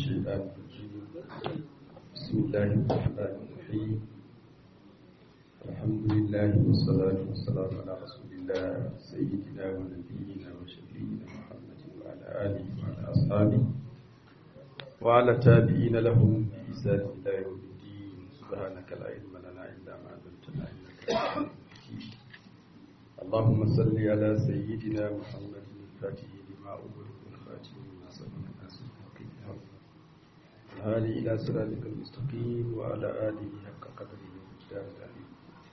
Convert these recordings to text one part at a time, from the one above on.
الشيطان الرجيم بسم الله الرحمن الرحيم الحمد لله والصلاة والسلام على رسول الله سيدنا ونبينا وشفينا محمد وعلى آله وعلى أصحابه وعلى تابعين لهم بإحسان إلى يوم الدين سبحانك لا علم لنا إلا ما علمتنا إنك أنت العليم الحكيم اللهم صل على سيدنا محمد الفاتح لما أغلق والخاتم لما سبق الناس الحقيق الهادي إلى صراطك المستقيم وعلى آله حق قدره ومقدار العظيم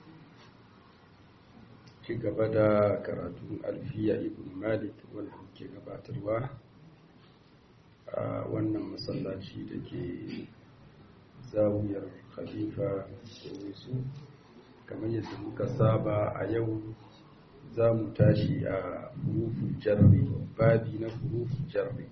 ci gaba da karatun alfiya ibn malik wanda muke gabatarwa a wannan masallaci da ke zawiyar khalifa su kamar yadda muka saba a yau za mu tashi a hurufin jarri babi na hurufin jarri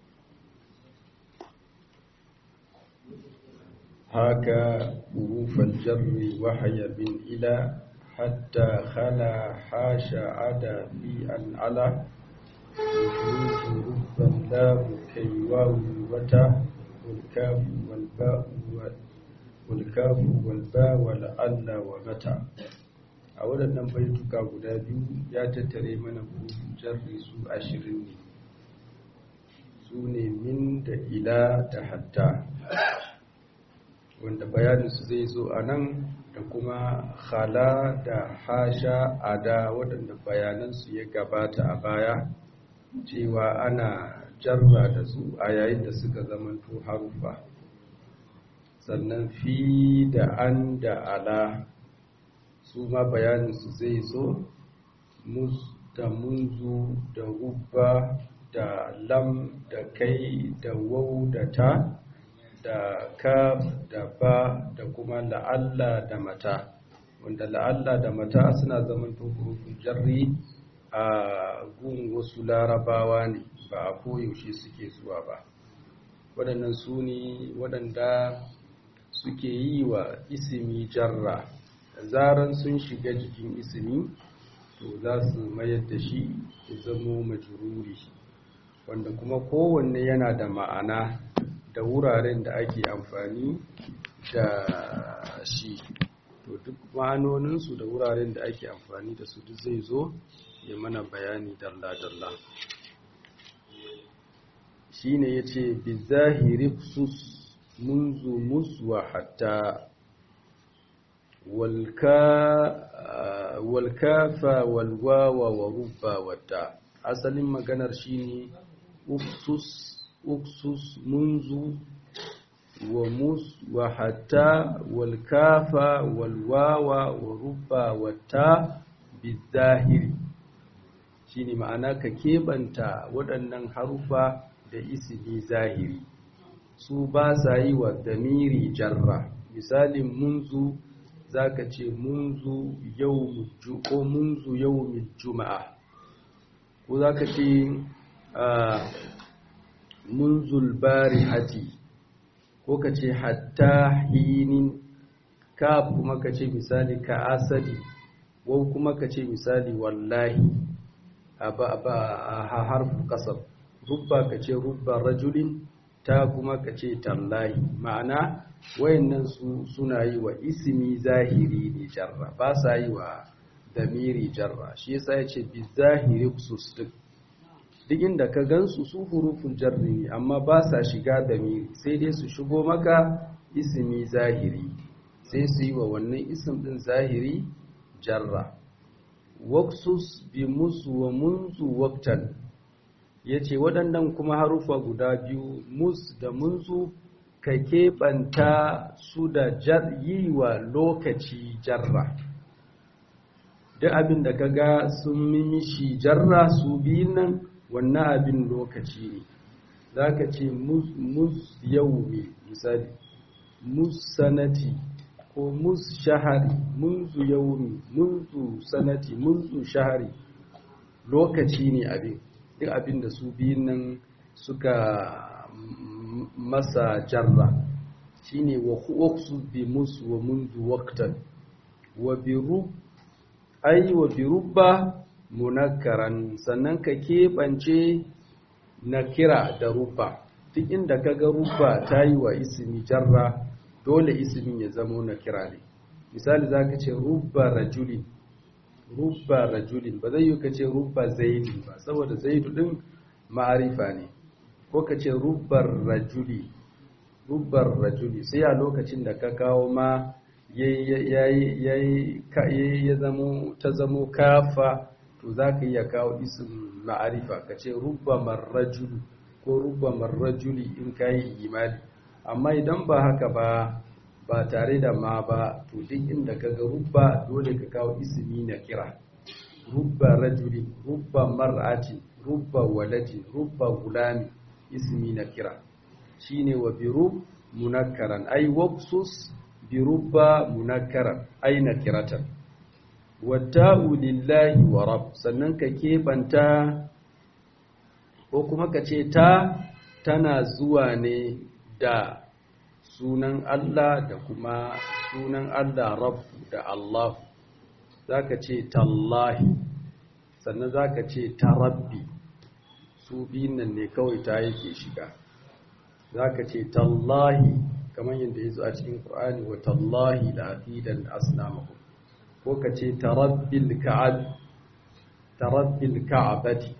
haka hurufin jarri wahaya bin ila حتى خلا حاش عدا في العلا وحروف ربا لام كي واو وتا والكاف والباء والكاف والباء والعل ومتى a waɗannan baituka guda biyu ya tattare mana hurufin jarri su ashirin ne su ne min da ila da hatta wanda bayaninsu zai zo a nan da kuma khala da hasha ada waɗanda bayanansu ya gabata a baya cewa ana jarra da su a yayin da suka zamanto harufa sannan fi da an da ala su ma bayaninsu zai zo mus da munzu da rubba da lam da kai da wau da ta da kaf da ba da kuma la'alla da mata wanda la'alla da mata suna zaman hurufin jarri a gun wasu larabawa ne ba a koyaushe suke zuwa ba waɗannan su ne waɗanda suke yi wa isimi jarra zaran sun shiga jikin isimi to za su mayar da shi ya zamo majururi wanda kuma kowanne yana da ma'ana da wuraren da ake amfani da shi to duk ma'anoninsu da wuraren da ake amfani da su duk zai zo ya mana bayani dalla-dalla shi ne ya ce bizahiri sus munzu muswa hatta walkafa walwawa wa rubba wata asalin maganar shi ne uksus uksus munzu wa mus wa hatta wal kafa wal wawa wa rubba wa ta bizahiri shine ma'ana ka kebanta waɗannan harufa da ismi zahiri su ba sa yi wa damiri jarra misalin munzu zaka ce munzu yau ko munzu yawmil juma'a ko zaka ce munzul barihati ko ka ce hatta hinin ka kuma ka ce misali ka asadi ko kuma ka ce misali wallahi a harfu kasar rubba ka ce rubba rajulin ta kuma ka ce tallahi ma'ana wayannan su suna yi wa ismi zahiri ne jarra ba sa yi wa damiri jarra shi yasa ya ce bi zahiri khusus duk duk inda ka gansu su hurufin jarri ne amma ba sa shiga da miri sai dai su shigo maka ismi zahiri sai su yi wa wannan isim din zahiri jarra waksus bi musu wa munzu waktan ya ce waɗannan kuma harufa guda biyu mus da munzu ka keɓanta su da yi wa lokaci jarra duk abin da ka ga sun mimishi jarra su biyun nan wannan abin lokaci ne za ka ce mus yau ne misali mus sanati ko mus shahari munzu yau ne munzu sanati munzu shahari lokaci ne abin duk abin da su biyun nan suka masa jarra shine wa huwaksu bi musu wa munzu waktan wa bi rub ai wa bi rubba munakkaran sannan ka keɓance na kira da ruba duk inda kaga rubba ta yi wa ismi jarra dole ismin ya zamo na kira ne misali zaka ce rubba rajulin rubba rajulin ba zai yi ka ce rubba zaidin ba saboda zaidu din ma'arifa ne ko ka ce rubbar rajuli rubbar rajuli sai a lokacin da ka kawo ma ya zamo ta zamo kafa to za ka iya kawo isin ma'arifa ka ce rubba marrajulu ko rubba marrajuli in ka yi imani amma idan ba haka ba ba tare da ma ba to duk inda ka ga rubba dole ka kawo ismi na kira rubba rajuli rubba mar'ati rubba waladi rubba gulami ismi na kira shine wa biru munakkaran ay wabsus birubba munakkaran ay nakiratan watta'u lillahi wa rabb sannan ka kebanta ko kuma ka ce ta tana zuwa ne da sunan Allah da kuma sunan Allah rabb da Allah zaka ce tallahi sannan zaka ce tarabbi su biyun nan ne kawai ta yake shiga zaka ce tallahi kamar yadda ya zo a cikin Qur'ani wa tallahi la aqidan asnamakum ko ka ce tarabbil ka'ab tarabbil ka'abati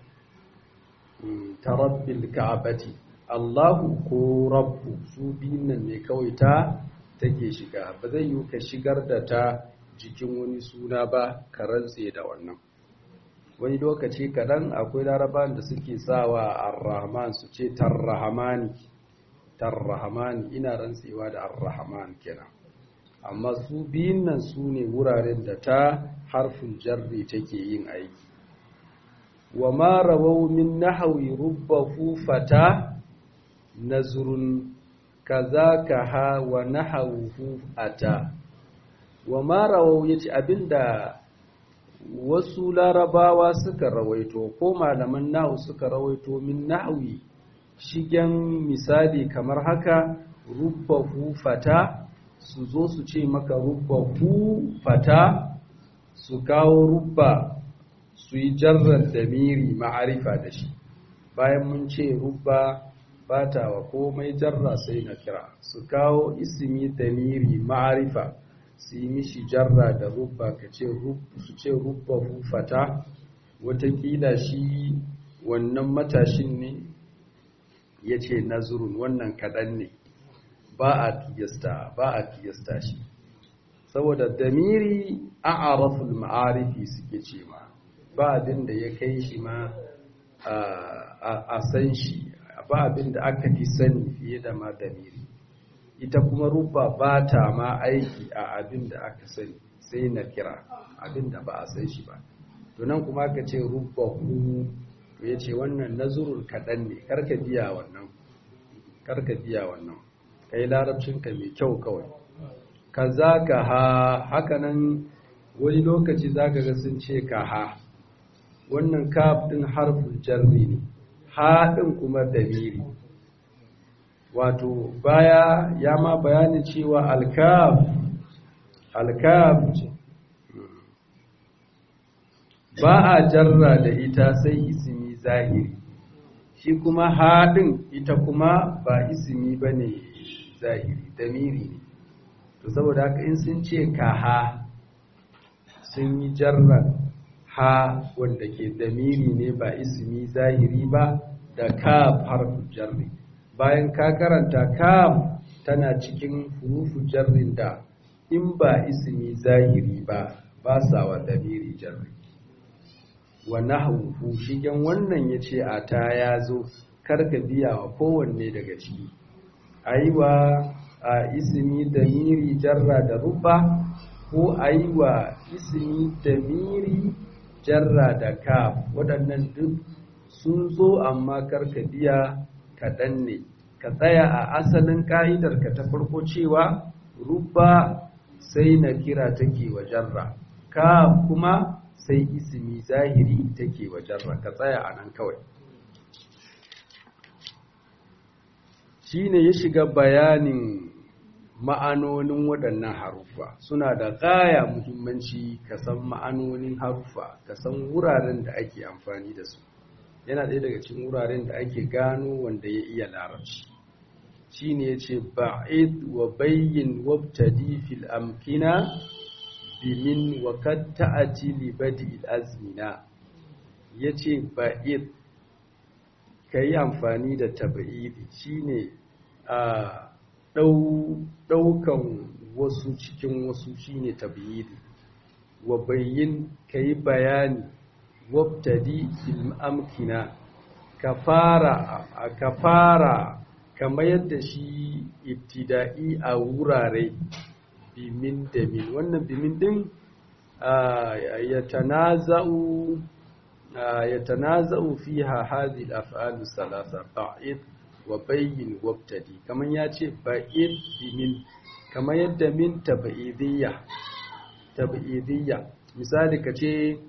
tarabbil ka'abati Allahu ko rabbu su biyun nan ne kawai ta take shiga ba zai yi ka shigar da ta jikin wani suna ba ka rantse da wannan wani lokaci kaɗan akwai laraban da suke sawa ar-rahman su ce tarrahamani tarrahamani ina rantsewa da ar-rahman kenan amma su biyun nan su ne wuraren da ta harfin jarri take yin aiki wa ma rawau min nahwi rubbahu fata nazrun kazaka ha wa nahawuhu ata wa ma rawau yace abinda wasu larabawa suka rawaito ko malaman nahu suka rawaito min nahwi shigen misali kamar haka rubbahu fata su zo su ce maka rubbahu fata su kawo rubba su yi jarrar damiri ma'arifa da shi bayan mun ce rubba bata wa komai jarra sai na kira su kawo ismi damiri ma'arifa su yi mishi jarra da rubba ka ce su ce rubba fata watakila shi wannan matashin ne ya ce nazurun wannan kaɗan ne ba a kiyasta ba a kiyasta shi saboda damiri a araful ma'arifi suke ce ma ba abin da ya kai shi ma a san shi ba abin da aka fi sani fiye da ma damiri ita kuma rubba ba ta ma aiki a abin da aka sani sai na kira abin da ba a san shi ba to nan kuma aka ce rubba hu to ya ce wannan nazurul kaɗan ne karka biya wannan karka biya wannan kai larabcinka mai kyau kawai ka za ka ha hakanan wani lokaci za ka ga sun ce ka ha wannan kaf ɗin harfin jarri ne ha ɗin kuma damiri wato baya ya ma bayanin cewa alkaf alkaf ba a jarra da ita sai ismi zahiri shi kuma haɗin ita kuma ba ismi ba ne zahiri damiri ne to saboda haka in sun ce ka ha sun yi jarran ha wanda ke damiri ne ba ismi zahiri ba da kaf harfin jarri bayan ka karanta kaf tana cikin hurufu jarrin da in ba ismi zahiri ba ba sa wa damiri jarri wa nahwu shigen wannan yace a ta yazo karka biya wa kowanne daga ciki aiwa a ismi damiri jarra da ruba ko aiwa ismi damiri jarra da kaf waɗannan duk sun zo amma karka biya kaɗan ne ka tsaya a asalin ƙa'idarka ta farko cewa rubba sai na kira take wa jarra ka kuma sai ismi zahiri take wa jarra ka tsaya a nan kawai shi ne ya shiga bayanin ma'anonin waɗannan haruffa suna da gaya muhimmanci ka san ma'anonin haruffa ka san wuraren da ake amfani da su yana ɗaya daga cikin wuraren da ake gano wanda ya iya larabci shine yace ba'id wa bayyin wabtadi fil amkina bimin wa kad ta'ati li badi al azmina yace ba'id kai amfani da tab'idi shine a ɗaukan wasu cikin wasu shine tab'idi wa bayyin kai bayani wabtadi fil amkina ka fara ka fara kamar yadda shi ibtida'i a wurare bimin da min wannan bimin din ya tanaza'u ya tanaza'u fiha hadhihi al-af'al salasa ba'id wa bayyin wabtadi kamar ya ce ba'id bimin kamar yadda min tab'idiyya tab'idiyya misali kace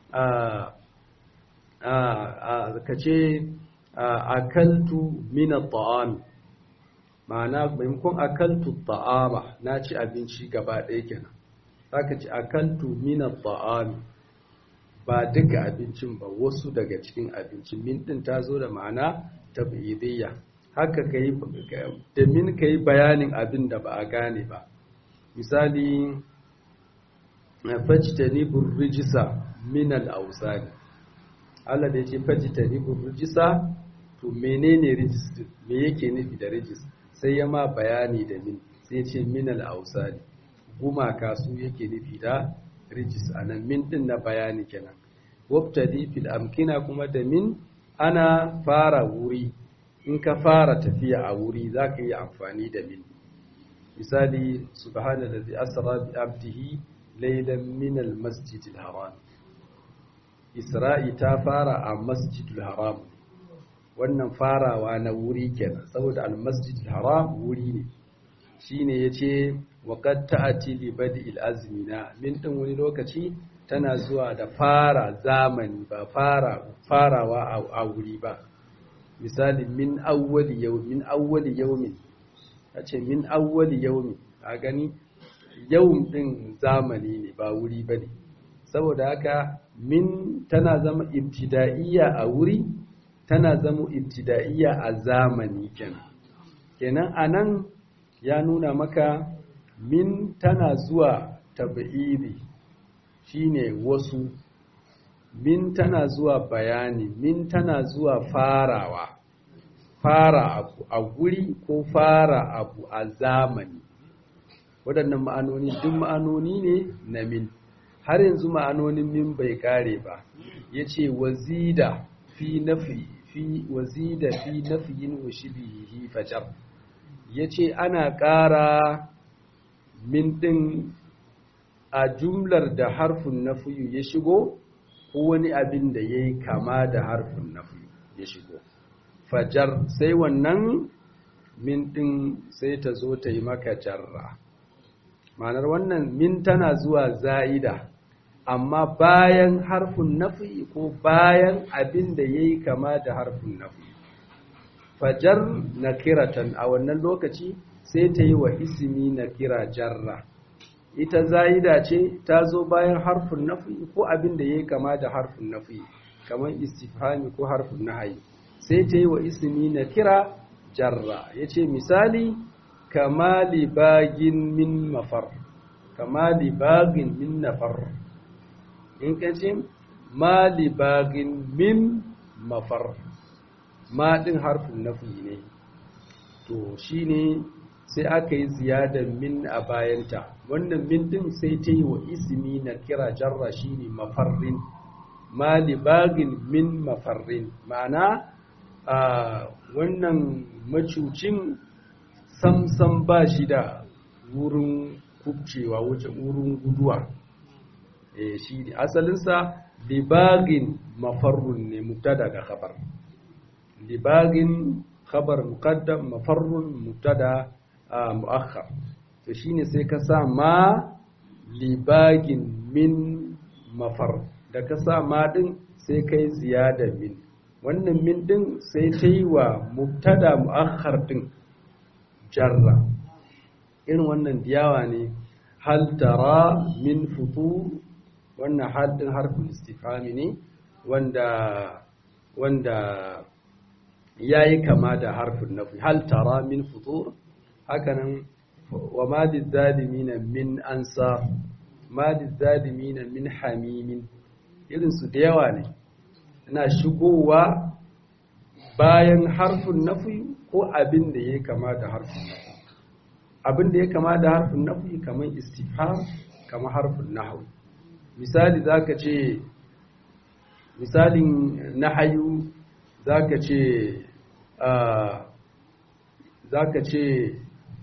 ka ce akaltu mina ta'ami ma'ana maimakon akaltu ta'ama na ci abinci gaba ɗaya kenan ka ci akaltu mina ta'ami ba duka abincin ba wasu daga cikin abincin min ɗin ta zo da ma'ana tabidiyya haka ka yi da min ka yi bayanin abin da ba a gane ba misali fajtanibur rijisa min al-awsani Allah da yake fajtanibur rijisa to menene rijis me yake nufi da rijis sai ya ma bayani da min sai ce min al-awsani gumaka su yake nufi da rijis anan min din na bayani kenan wabtadi fil amkina kuma da min ana fara wuri in ka fara tafiya a wuri zaka yi amfani da min misali subhanallazi asra bi abdihi laylan min al-masjidil haram isra'i ta fara a masjidil haram wannan farawa na wuri kenan saboda al-masjidil haram wuri ne shine yace waqad ta'ati li bad'il azmina min din wani lokaci tana zuwa da fara zamani ba fara farawa a wuri ba misali min awwali yawmin min awwali yawmin ace min awwali yawmin a gani yawm din zamani ne ba wuri bane saboda haka min tana zama ibtida'iyya a wuri tana zama ibtida'iyya a zamani kenan kenan anan ya nuna maka min tana zuwa tab'idi shine wasu min tana zuwa bayani min tana zuwa farawa fara abu a guri ko fara abu a zamani waɗannan ma'anoni duk ma'anoni ne na min har yanzu ma'anonin min bai kare ba ya ce wazida fi nafi fi wazida fi nafiyin wa shibihi fajar ya ce ana ƙara min ɗin a jumlar da harfin nafiyu ya shigo ko wani abin da ya yi kama da harfin nafiyu ya shigo fajar sai wannan min ɗin sai ta zo ta yi maka jarra ma'anar wannan min tana zuwa za'ida amma bayan harfin nafi ko bayan abin da ya yi kama da harfin nafi fajar na kiratan a wannan lokaci sai ta yi wa isimi na kira jarra ita za'ida ce ta zo bayan harfin nafi ko abin da ya yi kama da harfin nafi kamar istifhami ko harfin nahayi sai ta yi wa isimi na kira jarra ya ce misali kama libagin min mafar kama libagin min nafar in ka ce ma libagin min mafar ma ɗin harfin nafi ne to shi ne sai aka yi ziyadar min a bayanta wannan min ɗin sai ta yi wa ismi na kira jarra shi ne mafarrin ma libagin min mafarrin ma'ana a wannan macucin samsam ba shi da wurin kubcewa wurin guduwa eh shi ne asalinsa libagin mafarrun ne mubtada ga khabar libagin khabar muqaddam mafarrun mubtada muakhar to shine sai ka sa ma libagin min mafar da ka sa ma din sai kai ziyada min wannan min din sai ta yi wa mubtada muakhar din jarra irin wannan diyawa ne hal tara min futur wannan hal din harfin istifhami ne wanda wanda yayi kama da harfin nafi hal tara min futur hakanan wa ma lizalimina min ansar ma lizalimina min hamimin irin su da yawa ne ina shigowa bayan harfin nafi ko abin da ya kama da harfin nafi abin da ya kama da harfin nafi kamar istifham kamar harfin nahwu misali zaka ce misalin nahayu zaka ce zaka ce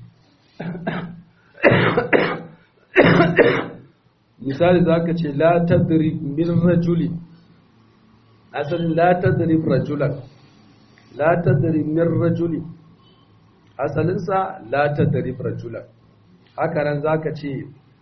misali zaka ce la tadrib min rajulin asalin la tadrib rajulan la tadrib min rajulin asalinsa la tadrib rajulan haka nan zaka ce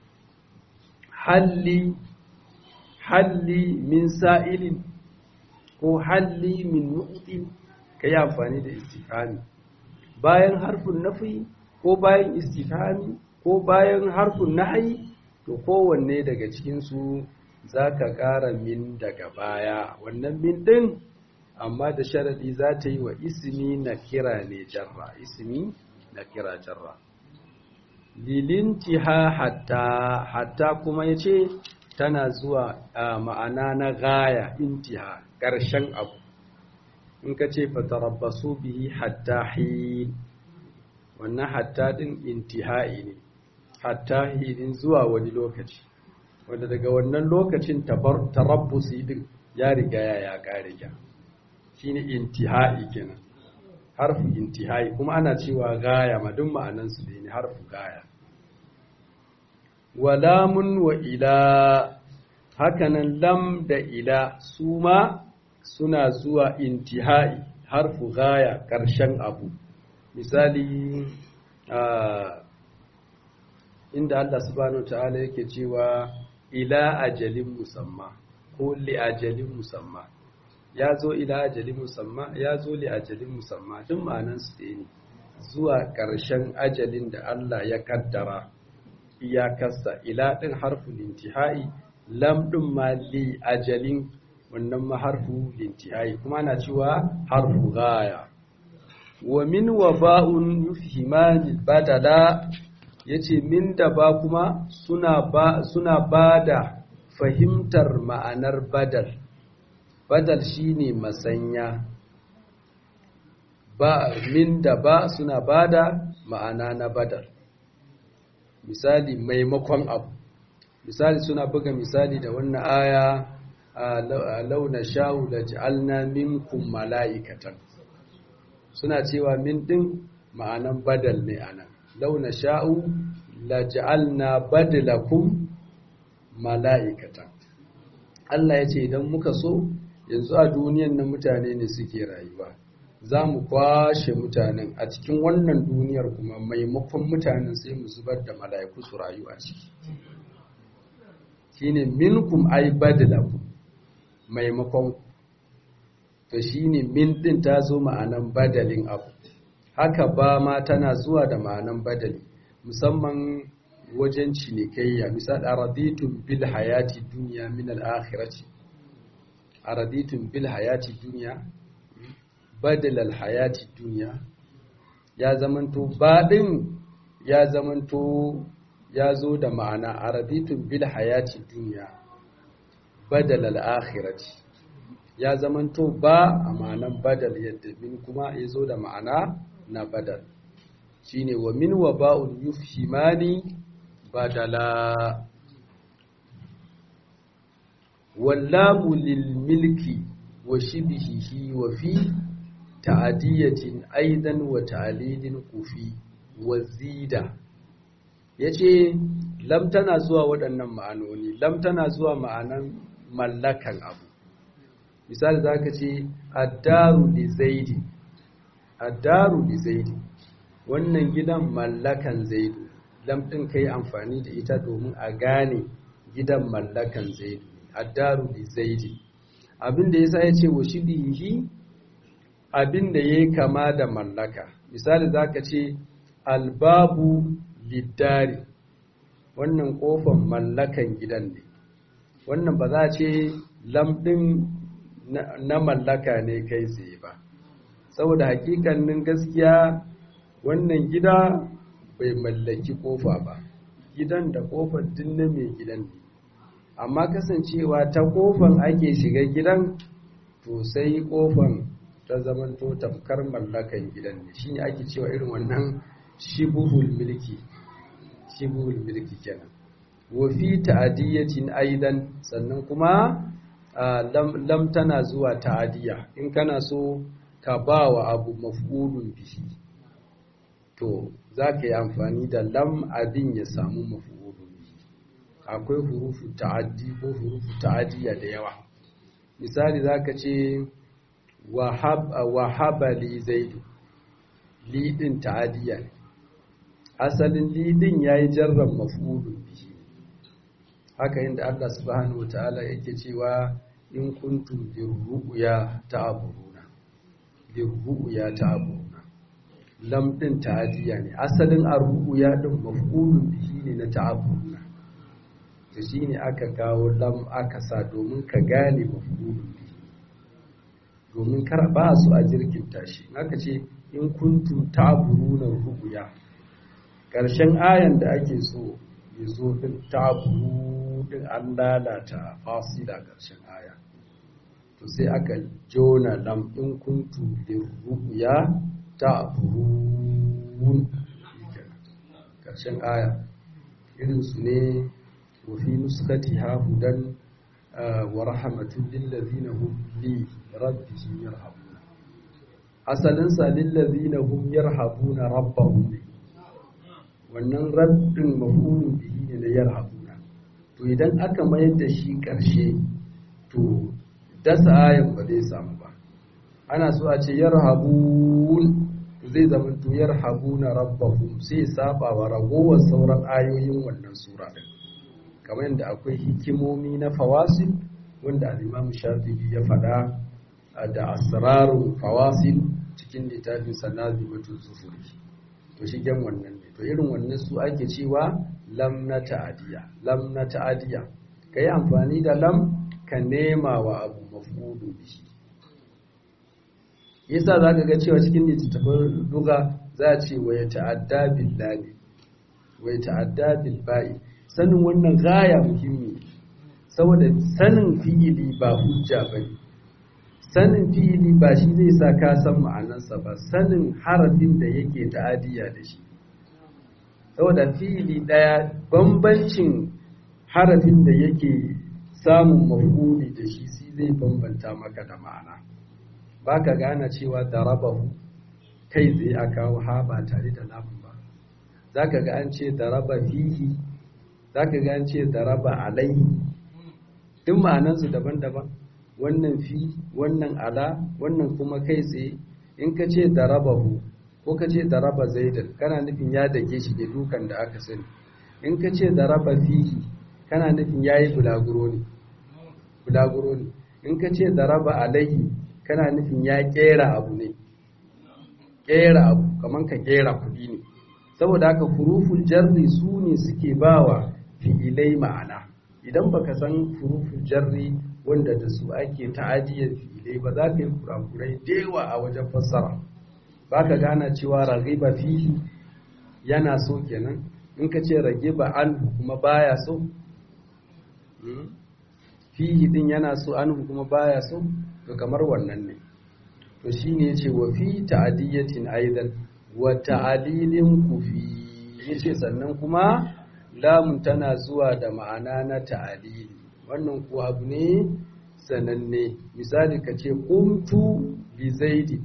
halli halli min sa'ilin ko halli min mu'tin kai amfani da istifhami bayan harfin nafi ko bayan istifhami ko bayan harfin nahyi to kowanne daga cikin su zaka ƙara min daga baya wannan min din amma da sharadi za ta yi wa ismi na kira ne jarra ismi na kira jarra lilintiha hatta hatta kuma yace tana zuwa ma'ana na gaya intiha ƙarshen abu in ka ce fatarabbasu bihi hatta hin wannan hatta din intihai ne hatta hinin zuwa wani lokaci wanda daga wannan lokacin tarabbusi din ya riga ya ƙare ya shine intihai kenan harfu intihai kuma ana cewa gaya ma duk ma'anansu ne harfu gaya wa lamun wa ila hakanan lam da ila su ma suna zuwa intihai harfu gaya ƙarshen abu misali inda Allah subhanahu ta'ala yake cewa ila ajalin musamma ko li ajalin musamma ya zo ila ajalin musamma ya zo li ajalin musamma duk ma'anansu ɗaya ne zuwa ƙarshen ajalin da Allah ya kaddara iyakarsa ila ɗin harfu lintihai lam ɗin ma li ajalin wannan ma harfu lintihai kuma na cewa harfu gaya wa min wa ba'un yufhimani badala yace min da ba kuma suna ba suna bada fahimtar ma'anar badal badal shine masanya ba min da ba suna bada ma'ana na badal misali maimakon abu misali suna buga misali da wannan aya a launa sha'u da ji'alna minkum mala'ikatan suna cewa min din ma'anan badal ne anan launa sha'u la ji'alna badalakum mala'ikatan Allah ya ce idan muka so yanzu a duniyan nan mutane ne suke rayuwa za mu kwashe mutanen a cikin wannan duniyar kuma maimakon mutanen sai mu zubar da mala'iku su rayu a ciki shine minkum ay badalakum maimakon to shine min din ta zo ma'anan badalin abu haka ba ma tana zuwa da ma'anan badali musamman wajen cinikayya misal araditun bil hayati dunya min al akhirati araditun bil hayati dunya badal al hayati dunya ya zamanto badin ya zamanto ya zo da ma'ana araditun bil hayati dunya badal al akhirati ya zamanto ba a ma'anan badal yadda min kuma ya zo da ma'ana na badal shine wa min wa ba'un yufhimani badala wallamu lil milki wa shibhihi wa fi ta'diyatin aidan wa ta'lilin kufi wa zida yace lam tana zuwa waɗannan ma'anoni lam tana zuwa ma'anan mallakan abu misali zaka ce addaru li zaidi addaru li zaidi wannan gidan mallakan zaidu lamɗin ka yi amfani da ita domin a gane gidan mallakan zaidu addaru li zaidi abinda ya sa ya ce wa shibihi abinda ya yi kama da mallaka misali za ka ce albabu liddari wannan kofan mallakan gidan ne wannan ba za a ce lamɗin na mallaka ne kai tsaye ba saboda hakikanin gaskiya wannan gida bai mallaki kofa ba gidan da kofar din na mai gidan ne amma kasancewa ta kofan ake shiga gidan to sai kofan ta zamanto tamkar mallakan gidan ne shine ake cewa irin wannan shibuhul milki shibuhul milki kenan wa fi ta'diyatin aidan sannan kuma lam, lam tana zuwa ta'diya in kana so ka bawa abu maf'ulun bihi to zaka yi amfani da lam abin ya samu maf'ulun bihi akwai hurufu ta'addi ko hurufu ta'diya da yawa misali zaka ce wahaba li zaidu lidin ta'adiya ne asalin lidin yayi jarran maf'ulun bihi haka inda Allah subhanahu wataala yake cewa in kuntum lirru'ya ta'buruna lirru'ya ta'buruna lam din ta'adiya ne asalin ar-ru'ya din maf'ulun bihi ne na ta'buruna to shine aka kawo lam aka sa domin ka gane maf'ulun bihi domin kar ba su a jirgin tashi aka ce in kuntum ta'buruna ru'ya karshen ayan da ake so ya zo din ta'buru din an lalata fasila karshen aya to sai aka jona lam in kuntum lirru'ya ta'burun karshen aya irin su ne wa fi nuskatiha hudan wa rahmatun lillazina hum li rabbihim yarhabuna asalin sa lillazina hum yarhabuna rabbahum wannan rabbin mafhulun bihi ne na yarhabuna to idan aka mayar da shi karshe to dasa ayan ba zai samu ba ana so a ce yarhabun zai zama to yarhabuna rabbahum sai saba wa ragowar sauran ayoyin wannan sura din kamar yadda akwai hikimomi na fawasil wanda al-Imam Shafi'i ya faɗa da asrarul fawasil cikin littafin Sanazimatul Zufuri to shigen wannan ne to irin wannan su ake cewa lam na ta'adiya lam na ta'adiya kai amfani da lam ka nema wa abu maf'ulu bihi yasa zaka ga cewa cikin littattafan duga za a ce wa ya ta'adda billahi wa ya ta'adda bil ba'i sanin wannan gaya muhimmi saboda sanin fi'ili ba hujja ba ne sanin fi'ili ba shi zai sa ka san ma'anarsa ba sanin harafin da yake ta'adiyya da shi saboda fi'ili ɗaya bambancin harafin da yake samun mafuli da shi shi zai bambanta maka da ma'ana ba ka gane cewa darabahu kai zai a kawo ha ba tare da lamun ba za ka ga an ce daraba fihi za ka ga an ce daraba alaihi duk ma'anansu daban-daban wannan fi wannan ala wannan kuma kai tsaye in ka ce darabahu ko ka ce daraba zaidan kana nufin ya dake shi da dukan da aka sani in ka ce daraba fihi kana nufin yayi bulaguro ne bulaguro ne in ka ce daraba alaihi kana nufin ya kera abu ne kera abu kaman ka kera kudi ne saboda haka huruful jarri su ne suke bawa fi'ilai ma'ana idan baka san huruful jarri wanda da su ake ta'adiyar fi'ilai ba za ka yi kurakurai dewa a wajen fassara ba ka gana cewa ragiba fihi yana so kenan in ka ce ragiba an kuma baya so fihi din yana so an kuma baya so to kamar wannan ne to shine yace wa fi ta'diyatin aidan wa ta'dilin kufi yace sannan kuma lamun tana zuwa da ma'ana na ta'dili wannan ko abu ne sananne misali ka ce qumtu bi zaidi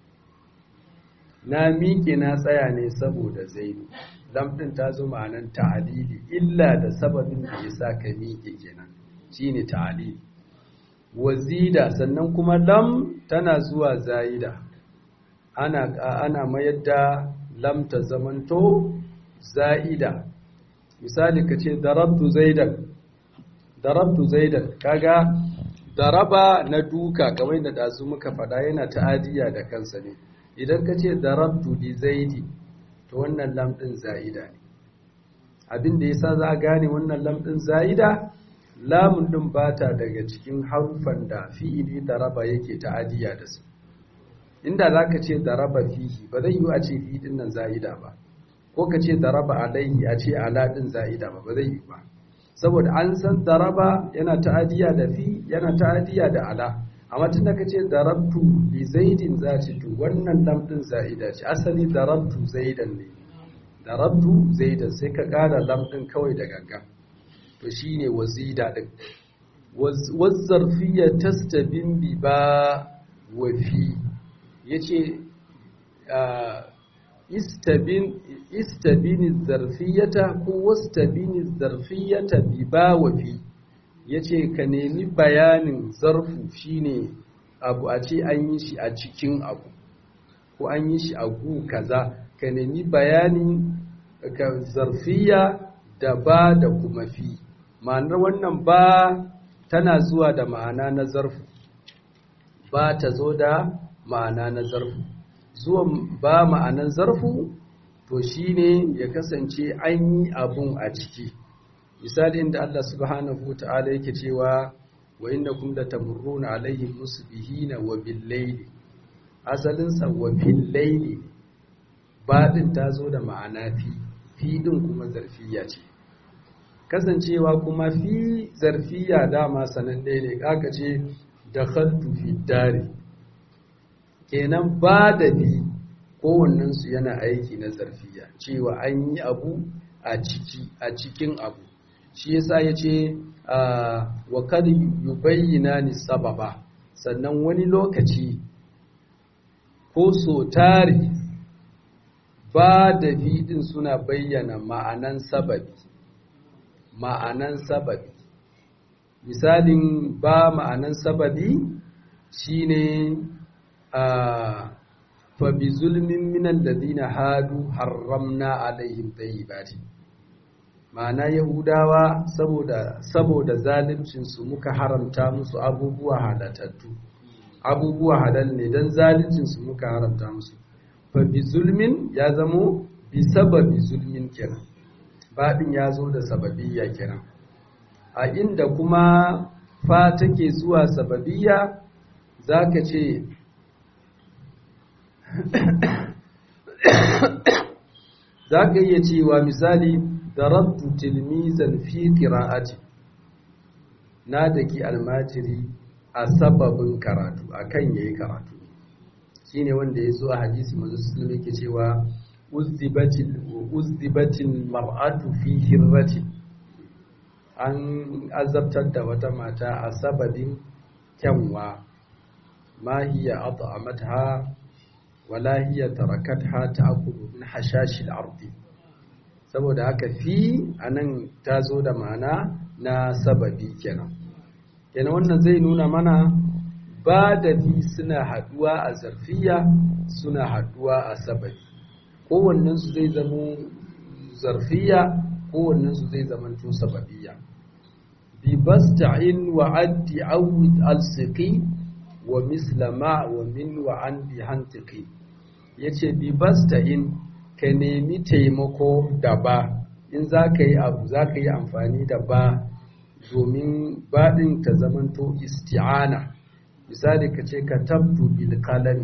na miƙe na tsaya ne saboda zaidu lam din ta zo ma'anan ta'dili illa da sababin da yasa ka miƙe kenan shine ta'dili wazida sannan kuma lam tana zuwa zaida ana ana mayar da lam ta zamanto zaida misali kace darabtu zaidan darabtu zaidan kaga daraba na duka kamar yadda dazu muka faɗa yana ta'adiya da kansa ne idan kace darabtu li zaidi to wannan lam din zaida ne abin da yasa za a gane wannan lam din zaida lamun din bata daga cikin harufan da fi'ili daraba yake ta'adiya da su inda zaka ce daraba fihi ba zai yi a ce fi din nan za'ida ba ko ka ce daraba alaihi a ce ala din za'ida ba ba zai yi ba saboda an san daraba yana ta'adiya da fi yana ta'adiya da ala amma tun da kace darabtu li zaidin zati to wannan lam din za'ida ce asali darabtu zaidan ne darabtu zaidan sai ka kara lam din kawai da ganga to shine wazida din wazzarfiyya tastabin bi ba wa fi yace istabin istabin zarfiyata ko wastabin zarfiyata bi ba wa fi yace ka nemi bayanin zarfu shine abu a ce an yi shi a cikin abu ko an yi shi a gu kaza ka nemi bayanin ka zarfiya da ba da kuma fi ma'anar wannan ba tana zuwa da ma'ana na zarfu ba ta zo da ma'ana na zarfu zuwan ba ma'anan zarfu to shine ya kasance an yi abun a ciki misali inda Allah subhanahu ta'ala yake cewa wa innakum latamurruna alaihim musbihina wa bil-layli asalin sa wa bil-layli badin ta zo da ma'ana fi fi din kuma zarfiya ce kasancewa kuma fi zarfiya dama sanan ɗaya ne kaka ce dakhaltu fi dari kenan ba da bi kowannen su yana aiki na zarfiya cewa an yi abu a ciki a cikin abu shi yasa yace wa kad yubayyana ni sababa sannan wani lokaci ko so tari ba da fiɗin suna bayyana ma'anan sababi ma'anan sababi misalin ba ma'anan sababi shine a fa bi zulmin minan ladina hadu harramna alaihim tayyibati ma'ana yahudawa saboda saboda zaluncin su muka haramta musu abubuwa halatattu abubuwa halal ne dan zaluncin su muka haramta musu fa bi zulmin ya zamo bi sababi zulmin kenan baɗin ya zo da sababiyya kenan a inda kuma fa take zuwa sababiyya zaka ce zaka iya cewa misali darabtu tilmizan fi qira'ati na daki almajiri a sababin karatu akan yayi karatu shine wanda ya zo a hadisi manzo sallallahu yake cewa uzdibatil uzdibatil mar'atu fi hirrati an azabtar da wata mata a sababin kyanwa ma hiya at'amatha wala hiya tarakatha ta'kulu min hashashil ardi saboda haka fi anan ta zo da ma'ana na sababi kenan kenan wannan zai nuna mana ba da fi suna haduwa a zarfiya suna haduwa a sababi kowannensu zai zama zarfiya kowannensu zai zama to sababiyya bi basta'in wa addi awid alsiqi wa misla ma wa min wa an bi hantiqi yace bi basta'in ka nemi taimako da ba in za ka yi abu za ka yi amfani da ba domin baɗin ta zamanto isti'ana misali ka ce ka tabtu bil qalami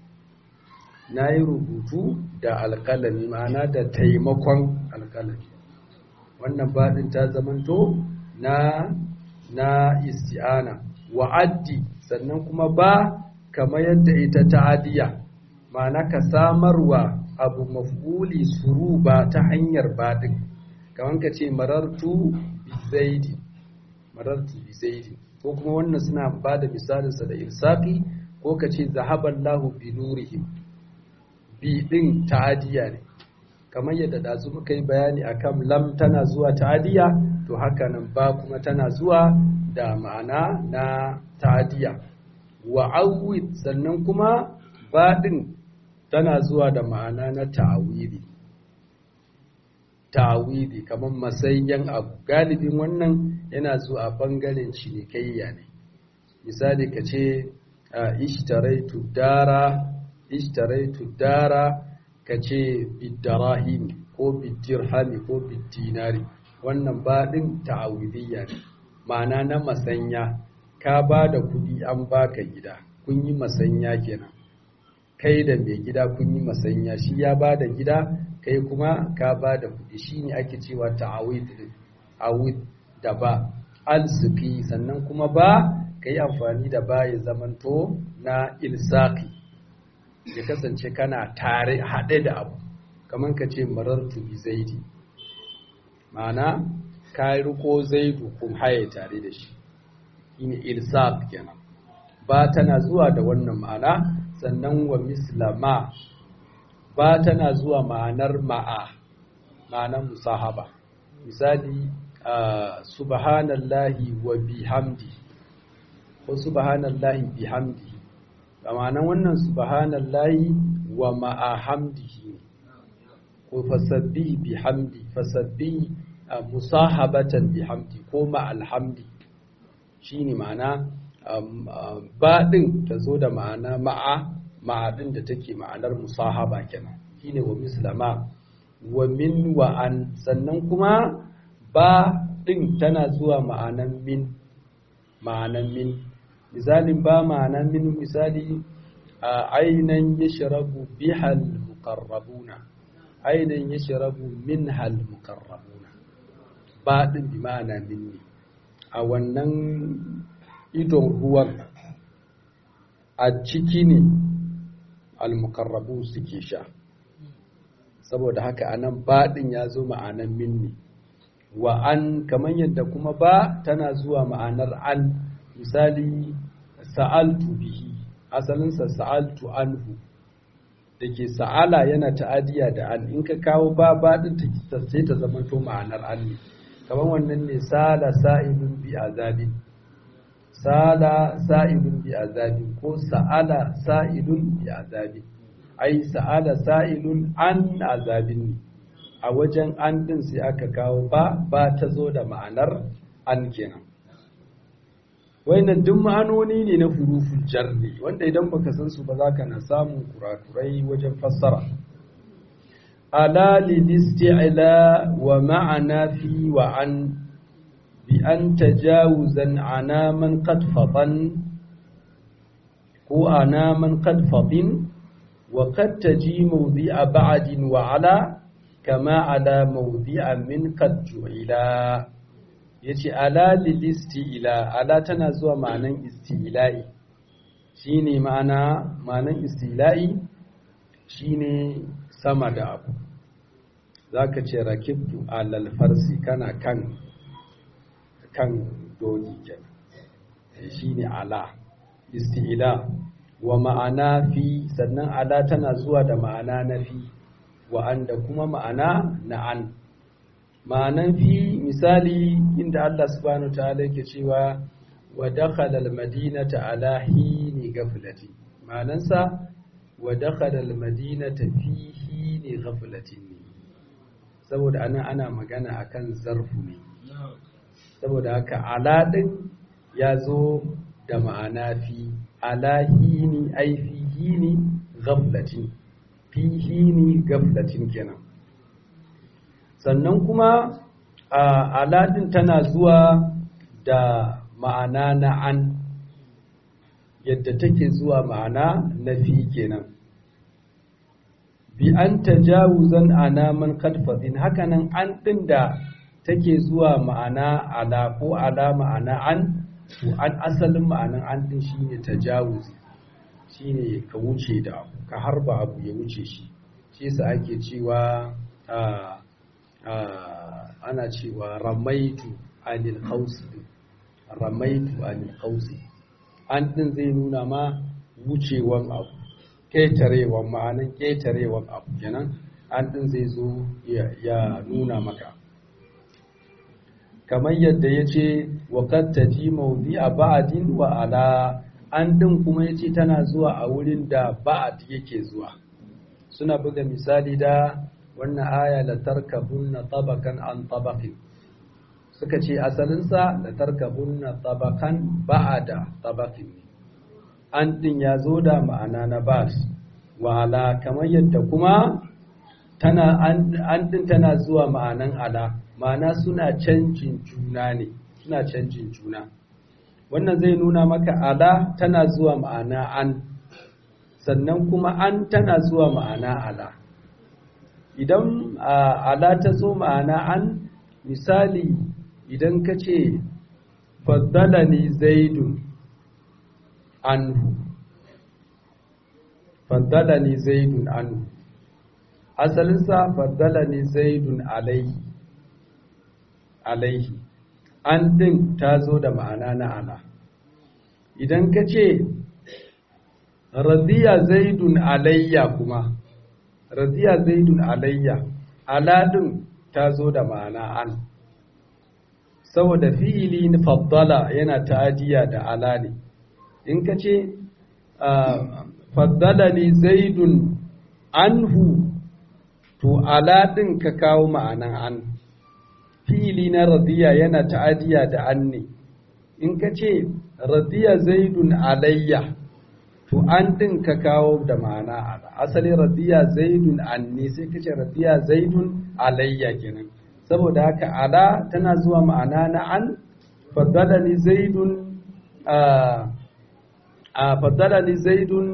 na yi rubutu da alƙalami ma'ana da taimakon alƙalami wannan baɗin ta zamanto na na isti'ana wa'addi sannan kuma ba kamar yadda ita ta'adiya ma'ana ka samarwa abu maf'uli suru ba ta hanyar baɗin kamar ka ce marartu bi zaidi marartu bi zaidi ko kuma wannan suna ba da misalinsa da irsaki ko ka ce zahaballahu bi nurihim bi ɗin ta'adiya ne kamar yadda ɗazu muka yi bayani akan lam tana zuwa ta'adiya to haka nan ba kuma tana zuwa da ma'ana na ta'adiya wa awwid sannan kuma ba ɗin tana zuwa da ma'ana na ta'awili ta'awili kamar masayyan abu galibin wannan yana zuwa a ɓangaren cinikayya ne misali ka ce ishtaraitu dara ishtaraitu dara kace bidarahim ko bidirhami ko bidinari wannan baɗin ta'awidiyya ne ma'ana na masanya ka ba da kuɗi an baka gida kun yi masanya kenan kai da mai gida kun yi masanya shi ya ba da gida kai kuma ka ba da kuɗi shi ne ake cewa ta'awid awid da ba alsufi sannan kuma ba ka yi amfani da ba ya zamanto na ilsaki ya kasance kana tare haɗe da abu kamar ka ce marartu bi zaidi ma'ana ka riko zaidu kun haye tare da shi shine ilsaq kenan ba tana zuwa da wannan ma'ana sannan wa mislama ba tana zuwa ma'anar ma'a ma'anar musahaba misali subhanallahi wa bihamdi ko subhanallahi bihamdi ma'anar wannan subhanallahi wa ma'a hamdihi ko fasabbi bihamdi fasabbi musahabatan bihamdi ko ma'al hamdi shine ma'ana ba din ta zo da ma'ana ma'a ma'a din da take ma'anar musahaba kenan shine wa mislama wa min wa an sannan kuma ba din tana zuwa ma'anan min ma'anan min misalin ba ma'anan min misali ainan yashrabu bihal muqarrabuna ainan yashrabu minhal muqarrabuna ba din bi ma'ana min ne a wannan idon ruwan a ciki ne almukarrabu suke sha saboda haka anan baɗin ya zo ma'anan minni wa an kamar yadda kuma ba tana zuwa ma'anar an misali sa'altu bihi asalinsa sa'altu anhu da ke sa'ala yana ta'adiya da an in ka kawo ba baɗin ta sai ta zama to ma'anar an ne kamar wannan ne sala sa'ilun bi azabin sala sa'ilun bi azabin ko sa'ala sa'ilun bi azabin ai sa'ala sa'ilun an azabin ne a wajen an din sai aka kawo ba ba ta zo da ma'anar an kenan wayannan duk ma'anoni ne na huruful jarri wanda idan baka san su ba za ka na samun kurakurai wajen fassara ala lilisti'la wa ma'ana fi wa an bi an tajawuzan ana man qad fatan ko ana man qad fatin wa qad taji mawdi'a ba'din wa ala kama ala mawdi'a min qad ju'ila yace ala lilisti'la ala tana zuwa ma'anan isti'la'i shine ma'ana ma'anan isti'la'i shine sama da abu za ka ce rakibtu alal farsi kana kan kan doki kenan shi ne ala isti'ila wa ma'ana fi sannan ala tana zuwa da ma'ana na fi wa an da kuma ma'ana na an ma'anan fi misali inda Allah subhanahu ta'ala yake cewa wa dakhala al-madinata ala hini ghaflati ma'anansa wa dakhala al-madinata fi hini ghaflatin ne saboda anan ana magana akan zarfu ne saboda haka ala din ya zo da ma'ana fi ala hini ai fi hini ghaflatin fi hini ghaflatin kenan sannan kuma ala din tana zuwa da ma'ana na an yadda take zuwa ma'ana na fi kenan bi an tajawuzan ana man kadfadin hakanan an din da take zuwa ma'ana ala ko ala ma'ana an to an asalin ma'anan an din shine tajawuzi shine ka wuce da abu ka harba abu ya wuce shi shi yasa ake cewa ana cewa ramaitu anil qausi ramaitu anil qausi an din zai nuna ma wucewan abu ƙetarewan ma'anin ƙetarewan abu kenan an ɗin zai zo ya nuna maka kamar yadda ya ce waƙatta ji maudi a ba'adin wa ala an ɗin kuma ya ce tana zuwa a wurin da ba'ad yake zuwa suna buga misali da wannan aya la tarkabunna tabakan an tabakin suka ce asalinsa la tarkabunna tabakan ba'ada tabakin ne an ɗin ya zo da ma'ana na bas wa ala kamar yadda kuma tana an ɗin tana zuwa ma'anan ala ma'ana suna canjin juna ne suna canjin juna wannan zai nuna maka ala tana zuwa ma'ana an sannan kuma an tana zuwa ma'ana ala idan ala ta zo ma'ana an misali idan ka ce faddalani zaidun anhu faddalani zaidun anhu asalinsa faddalani zaidun alaihi alaihi an din ta zo da ma'ana na ala idan ka ce radiya zaidun alayya kuma radiya zaidun alayya ala din ta zo da ma'ana an saboda fi'ili na faddala yana ta'adiya da ala ne in ka ce faddalani zaidun anhu to ala din ka kawo ma'anan an fi'ili na radiya yana ta'adiya da an ne in ka ce radiya zaidun alayya to an din ka kawo da ma'ana ala asali radiya zaidun anni sai ka ce radiya zaidun alayya kenan saboda haka ala tana zuwa ma'ana na an faddalani zaidun a faddalani zaidun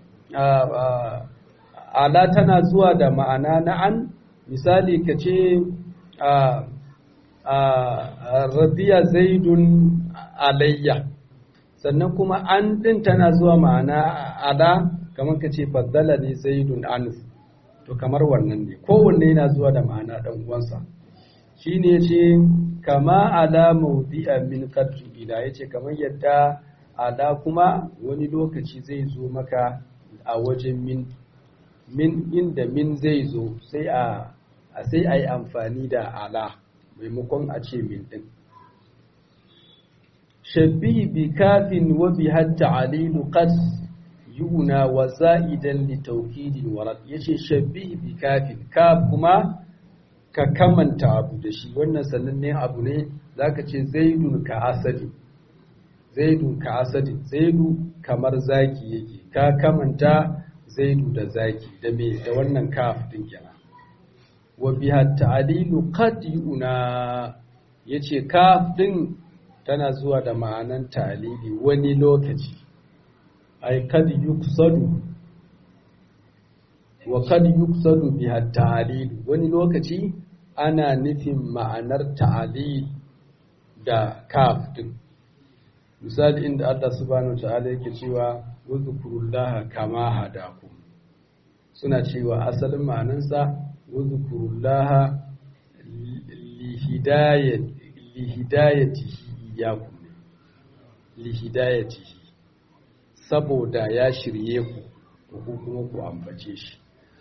ala tana zuwa da ma'ana na an misali ka ce radiya zaidun alayya sannan kuma an din tana zuwa ma'ana ala kamar ka ce faddala ne zaidun anuf to kamar wannan ne kowanne yana zuwa da ma'ana dan uwansa shine ce kama ala mawdi'a min qadri ila yace kamar yadda ala kuma wani lokaci zai zo maka a wajen min min inda min zai zo sai a sai a yi amfani da ala maimakon a ce min din shabbi bi kafin wa bi hatta alilu qad yuna wa za'idan li tawkidin warad yace shabbi bi kafin kaf kuma ka kamanta abu da shi wannan sanannen abu ne zaka ce zaidun ka asadi zaidun ka asadi zaidu kamar zaki yake ka kamanta zaidu da zaki da me da wannan kaf din kenan wa biha ta'lilu qad yuna yace kaf din tana zuwa da ma'anan ta'lili wani lokaci ay kad yuksadu wa kad yuksadu biha ta'lilu wani lokaci ana nufin ma'anar ta'lil da kaf din misali inda Allah subhanahu wa ta'ala yake cewa wuzkurullaha kama hadakum suna cewa asalin ma'anansa wuzkurullaha lihidayatihi iyakum lihidayatihi saboda ya shirye ku to ku kuma ku ambace shi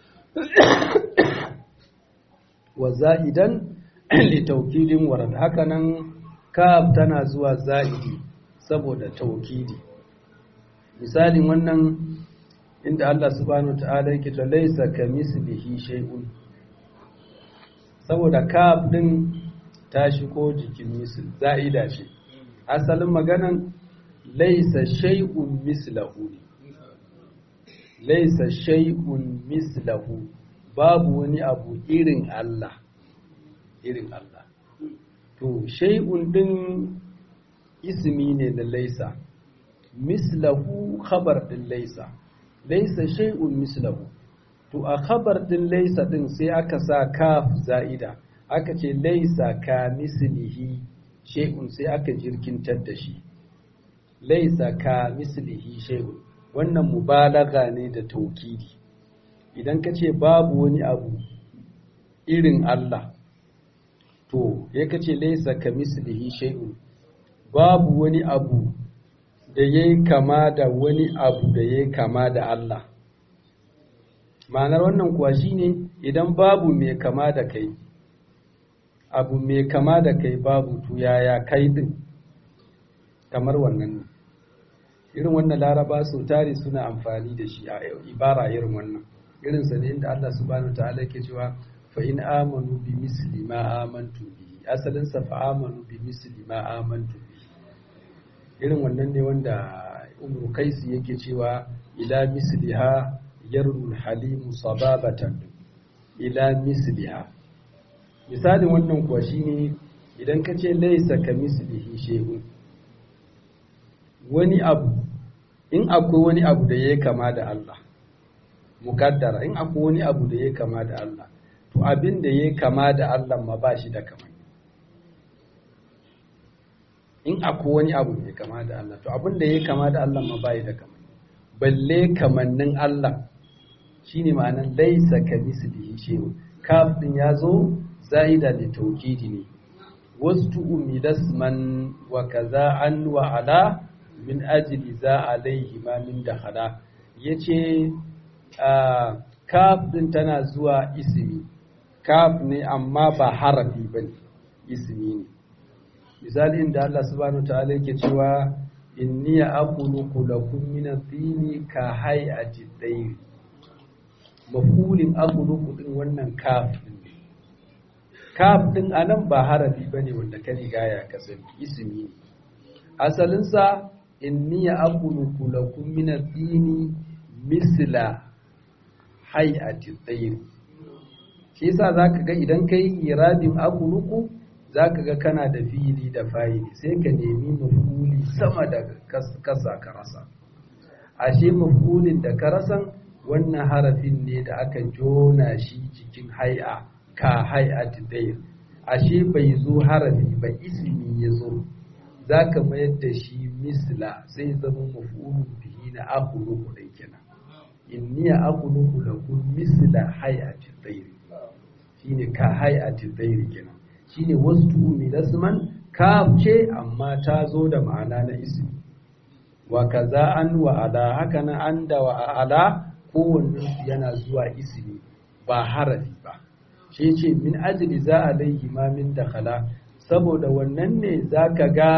wa za'idan li tawkidin warad hakanan kaf tana zuwa za'idi saboda tawkidi misalin wannan inda Allah subhanahu ta'ala yake to laysa kamislihi shay'un saboda kaf din ta shigo jikin misl za'ida ce asalin maganan laysa shay'un mislahu laysa shay'un mislahu babu wani abu irin Allah irin Allah to shay'un din ismi ne da laysa mislahu khabar din laysa laysa shay'un mislahu to a khabar din laysa din sai aka sa kaf za'ida aka ce laysa ka mislihi shay'un sai aka jirkintar da shi laysa ka mislihi shay'un wannan mubalaga ne da taukidi idan ka ce babu wani abu irin Allah to ya kace laysa ka mislihi shay'un babu wani abu da ya yi kama da wani abu da ya yi kama da Allah. Ma'anar wannan kuwa shi ne idan babu mai kama da kai, abu mai kama da kai babu to yaya kai din kamar wannan ne. Irin wannan laraba sau tari suna amfani da shi a ibara irin wannan. Irinsa ne inda Allah subhanahu wa ta'ala ke cewa fa in amanu bi misli ma amantu bihi asalinsa fa amanu bi misli ma amantu bihi irin wannan ne wanda umru kaisi yake cewa ila misliha yarul halimu sababatan ila misliha misalin wannan kuwa shine idan ka ce laisa ka mislihi shehun wani abu in akwai wani abu da ya kama da Allah mukaddara in akwai wani abu da ya kama da Allah to abin da ya kama da Allah ma ba shi da kamar in akwai wani abu mai kama da Allah to abin da ya kama da Allah ma bai da kamar balle kamannin Allah shine ma'anan laisa ka mislihi shay'un kaf din yazo zaida li tawkidi ne wastu umilasman wa kaza an wa ala min ajli za alaihi ma min dakhala yace kaf din tana zuwa ismi kaf ne amma ba harafi bane ismi ne misali inda Allah subhanahu ta'ala yake cewa inni aqulu lakum min at-tini ka hay'ati at-tayr mafulin aqulu din wannan kaf din kaf din anan ba harafi bane wanda ka riga ya kasance ismi ne asalin sa inni aqulu lakum min at-tini misla hay'ati at-tayr shi yasa zaka ga idan kai irabin aqulu za ka ga kana da fili da fa'ili sai ka nemi mafuli sama da kasa ka rasa ashe mafulin da ka rasan wannan harafin ne da aka jona shi cikin hai'a ka hai'a tidayir ashe bai zo harafi ba ismi ya zo za ka mayar da shi misla sai zama mafulun bihi na akuluku da kenan inni ya akuluku lakum misla hai'a tidayir shine ka hai'a tidayir kenan shine wasu milasman kaf ce amma ta zo da ma'ana na ismi wa kaza an wa ala haka na an da wa ala kowanne yana zuwa ismi ba harafi ba shi ce min ajli za alaihi ma min dakhala saboda wannan ne zaka ga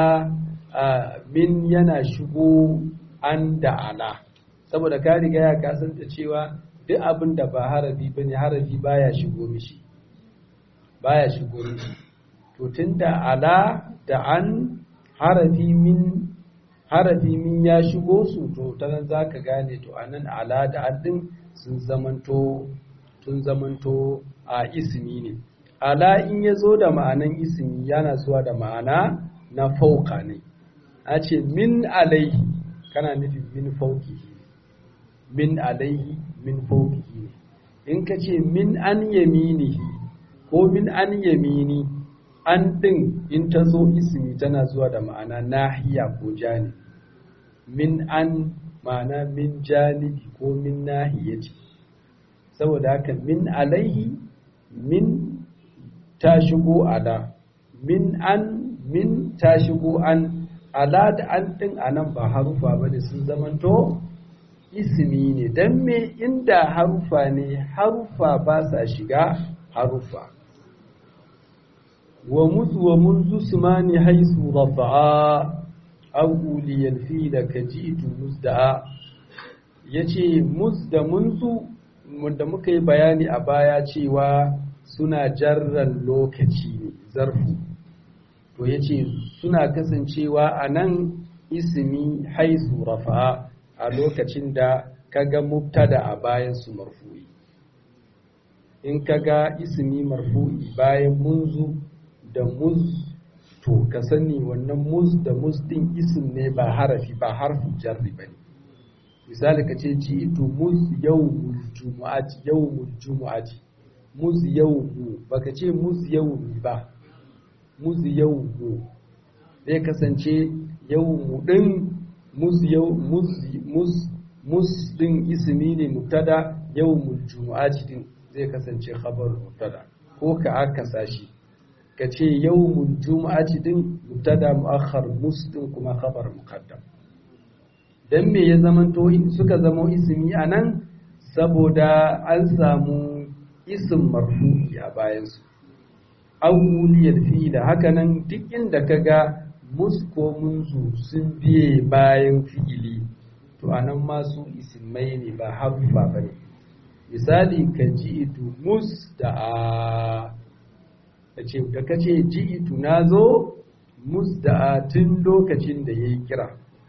min yana shigo an da ala saboda ka riga ya kasanta cewa duk abin da ba harafi bane harafi baya shigo mishi baya shigo mishi to tunda ala da an harafi min harafi min ya shigo su to ta nan za ka gane to anan ala da an din sun zamanto sun zamanto a ismi ne ala in ya zo da ma'anan ismi yana zuwa da ma'ana na fauka ne a ce min alaihi kana nufin min faukihi min alaihi min faukihi ne in ka ce min an yaminihi ko min an yamini an ɗin in ta zo ismi tana zuwa da ma'ana nahiya ko jani min an ma'ana min janibi ko min nahiyati saboda haka min alaihi min ta shigo ala min an min ta shigo an ala da an ɗin a nan ba harufa ba ne sun zamanto ismi ne don me inda harufa ne harufa ba sa shiga harufa ومذ ومنذ سمان حيث رفعا أو أولي الفيل كجئت مزدعا yace muz da munzu wanda muka yi bayani a baya cewa suna jarran lokaci ne zarfu to yace suna kasancewa a nan ismi haisu rafa'a a lokacin da kaga mubtada a bayan su marfu'i in kaga ismi marfu'i bayan munzu da muz to ka sani wannan muz da muz din isim ne ba harafi ba harfi jarri ba ne misali ka ce ji ito muz yau mul jumu'ati yau mul jumu'ati muz yau mu baka ce muz yau mi ba muz yau mu zai kasance yau mu din muz yau muz muz muz din ismi ne mubtada yau mul jumu'ati din zai kasance khabar mubtada ko ka akasa shi ka ce yawmul juma'ati din mubtada mu'akhkhar muslim kuma khabar muqaddam dan me ya zamanto suka zama ismi anan saboda an samu ism marfu'i a bayan su awuliyal fi'ila hakanan duk inda kaga mus ko munzu sun biye bayan fi'ili to anan ma su ismai ne ba harfa bane misali ka ji'itu mus da a da ka ce ji'itu na zo musda'a tun lokacin da ya yi kira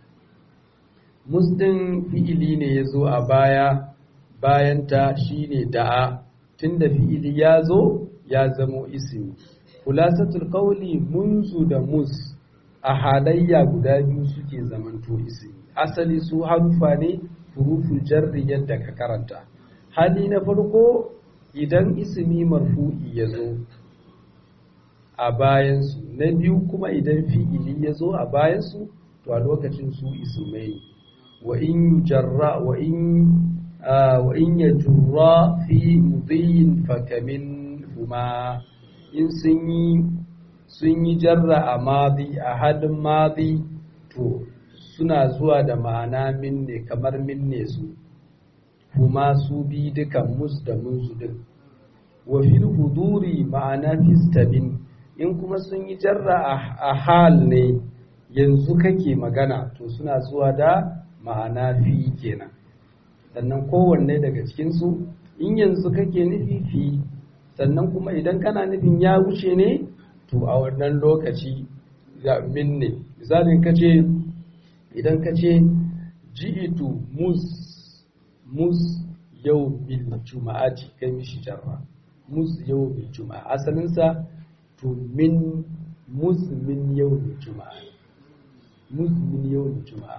musdin fi'ili ne ya zo a baya bayanta shi ne da'a tun da fi'ili ya zo ya zamo ismi khulasatul qawli munzu da mus a halayya guda biyu suke zamanto ismi asali su harufa ne huruful jarri yadda ka karanta hali na farko idan ismi marfu'i ya zo a bayansu na biyu kuma idan fi'ili ya zo a bayansu to a lokacin su ismai ne wa in yujarra wa in wa in yajurra fi mudhiyin fakamin huma in sun yi sun yi jarra a madi a halin madi to suna zuwa da ma'ana minne kamar minne su kuma su bi dukan mus da munsu din wa fil huduri ma'ana fistabin in kuma sun yi jarra a hal ne yanzu kake magana to suna zuwa da ma'ana fi kenan sannan kowanne daga cikinsu in yanzu kake nufi fi sannan kuma idan kana nufin ya wuce ne to a wannan lokaci min ne misalin ka ce idan ka ce ji'itu mus mus yau bil juma'ati kai mishi jarra mus yau bil juma'a asalinsa to min mus min yau bil juma'a mus min yau bil juma'a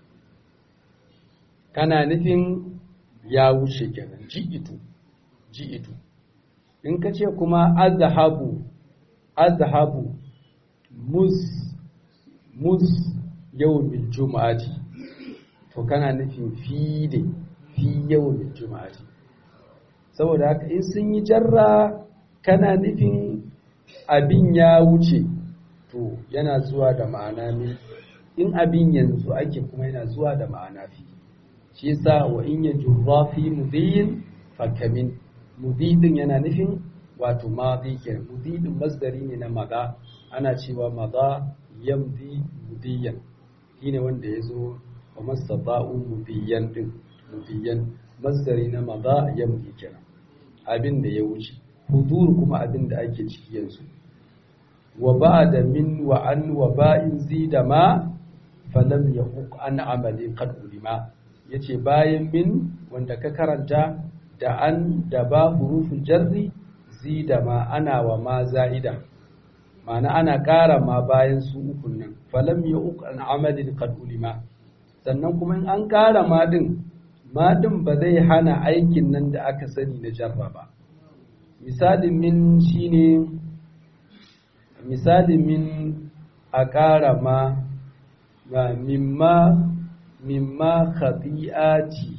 kana nufin ya wuce kenan ji'itu ji'itu in ka ce kuma azhabu azhabu mus mus yawmin juma'ati to kana nufin fi ne fi yawmin juma'ati saboda haka in sun yi jarra kana nufin abin ya wuce to yana zuwa da ma'ana ne in abin yanzu ake kuma yana zuwa da ma'ana fi shi yasa wa in yajurra fi mudhiyin fakamin mudidin yana nufin wato madi kenan mudidin masdari ne na maza ana cewa maza yamdi mudiyan shine wanda ya zo wa mastata'u mudiyan din mudiyan masdari na maza yamdi kenan abin da ya wuce hudur kuma abin da ake ciki yanzu wa ba'da min wa an wa ba'in zida ma falam yahuq an amali qad ulima yace bayan min wanda ka karanta da an da ba hurufin jarri zida ma ana wa ma za'ida ma'ana ana ƙara ma bayan su ukun nan falam ya uku an amalin qad ulima sannan kuma in an ƙara ma din ma din ba zai hana aikin nan da aka sani na jarra ba misalin min shine misalin min a ƙara ma ga mimma mimma khati'ati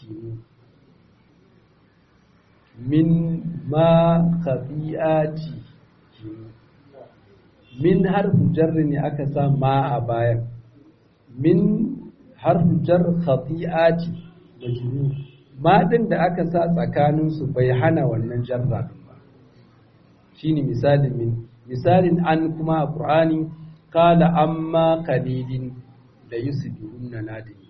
min ma khati'ati min harfin jarri ne aka sa ma a bayan min harfin jar khati'ati majrur ma din da aka sa tsakanin su bai hana wannan jarra din ba shine misalin min misalin an kuma a qur'ani qala amma qalilin la yusbihunna nadimi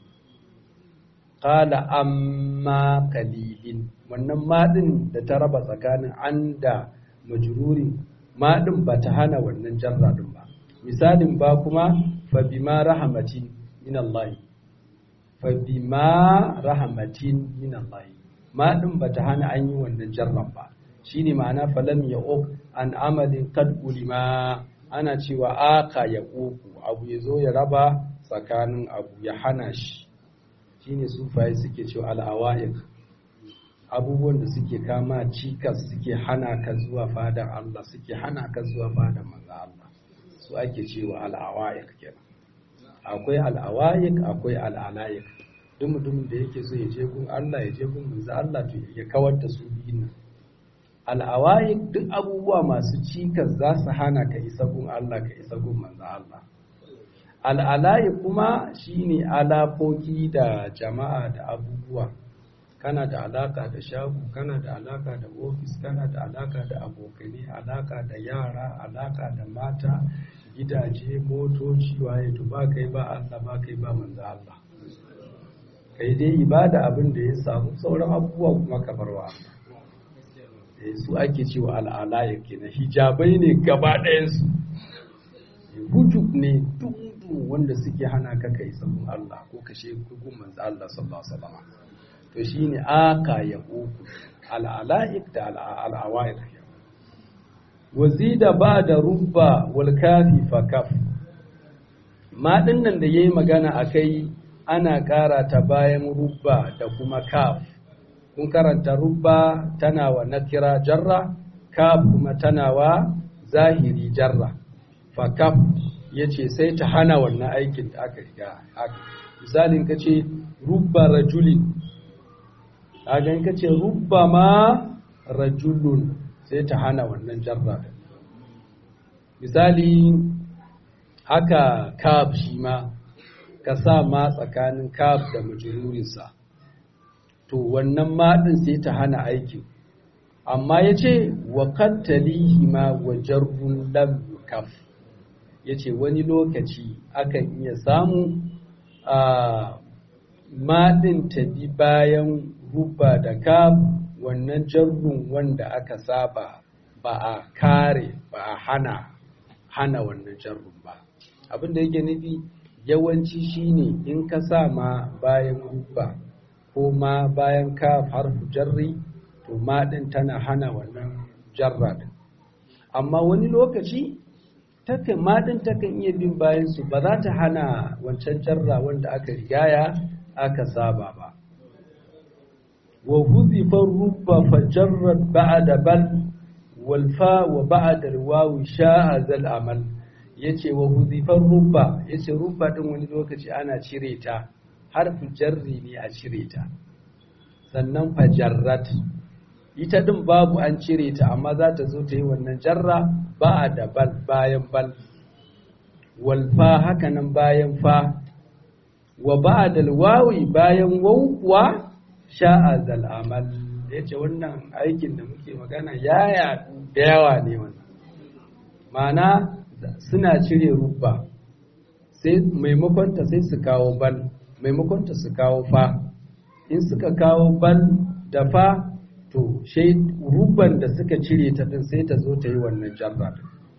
qala amma qalilin wannan madin da ta raba tsakanin an da majruri madin ba ta hana wannan jarra din ba misalin ba kuma fa bima rahmatin min Allah fa bima rahmatin min Allah madin ba ta hana an yi wannan jarran ba shine ma'ana falam ya'uq an amalin qad ulima ana cewa aka ya uku abu ya zo ya raba tsakanin abu ya hana shi shine sufaye suke cewa al'awaiq abubuwan da suke kama cikas suke hana ka zuwa fadar Allah suke hana ka zuwa fadar manzo Allah su ake cewa al'awaiq kenan akwai al'awaiq akwai al'alaiq duk mutumin da yake so ya je gun Allah ya je gun manzo Allah to ya kawar da su biyun nan al'awaiq duk abubuwa masu cikas za su hana ka isa gun Allah ka isa gun manzo Allah al'alayi kuma shine alakoki da jama'a da abubuwa kana da alaka da shago kana da alaka da ofis kana da alaka da abokane alaka da yara alaka da mata gidaje motoci waye to ba kai ba Allah ba kai ba manzo Allah kai dai ibada abin da ya samu sauran abubuwa kuma ka barwa Allah su ake cewa al'alaya kenan hijabai ne gaba ɗayansu hujub ne dudu wanda suke hana ka kai sabon Allah ko kashe gugun manzo Allah sallallahu alaihi wasallam to shine aka ya uku al'alaik da al'awaid wazida ba da rubba wal kafi fa kaf ma nan da yayi magana akai ana ƙara ta bayan rubba da kuma kaf kun karanta rubba tana wa nakira jarra kaf kuma tana wa zahiri jarra fa kaf yace sai ta hana wannan aikin da aka riga aka misalin kace rubba rajulin kagan kace rubba ma rajulun sai ta hana wannan jarra misali haka kaf shi ma ka sa ma tsakanin kaf da majururinsa to wannan maɗin sai ta hana aikin amma ya ce wa kattalihi ma wa jarrun lam kaf ya ce wani lokaci akan iya samu a maɗin ta bi bayan ruba da kaf wannan jarrun wanda aka saba ba a kare ba a hana hana wannan jarrun ba abin da yake nufi yawanci shine in ka sa ma bayan ruba ko ma bayan ka harfu jarri to ma din tana hana wannan jarra din amma wani lokaci takan ma din takan iya bin bayan su ba za ta hana wancan jarra wanda aka rigaya aka saba ba wa huzifa rubba fa jarrat ba'da bal wal fa wa ba'da al wawi sha'a zal amal yace wa huzifar rubba yace rubba din wani lokaci ana cire ta harfu jarri ne a cire ta sannan fajarrat ita din babu an cire ta amma za ta zo ta yi wannan jarra ba da bal bayan bal wal fa haka nan bayan fa wa ba'dal wawi bayan waw kuwa sha'a zal amal yace wannan aikin da muke magana ya yaɗu da yawa ne wannan ma'ana suna cire rubba sai maimakon ta sai su kawo bal maimakon ta su kawo fa in suka kawo bal da fa to shai rubban da suka cire ta din sai ta zo ta yi wannan jarra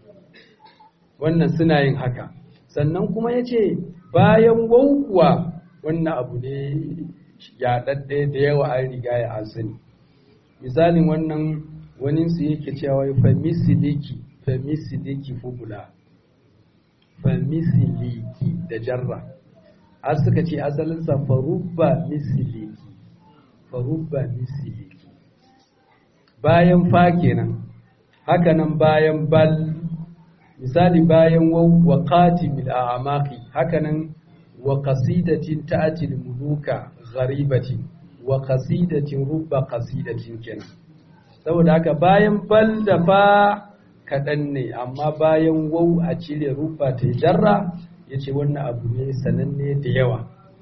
wannan suna yin haka sannan kuma ya ce bayan waukuwa wannan abu ne yaɗaɗɗe da yawa an riga ya an sani misalin wannan wani su yake cewa fa misiliki fa misiliki fubula fa misiliki da jarra har suka ce asalinsa farubba misiliki farubba misiliki bayan fa kenan hakanan bayan bal misali bayan wa qatimil a'maqi hakanan wa qasidatin ta'til muluka gharibatin wa qasidatin rubba qasidatin kenan saboda haka bayan bal da fa kaɗan ne amma bayan wau a cire rubba ta jarra ya ce wannan abu ne sananne da yawa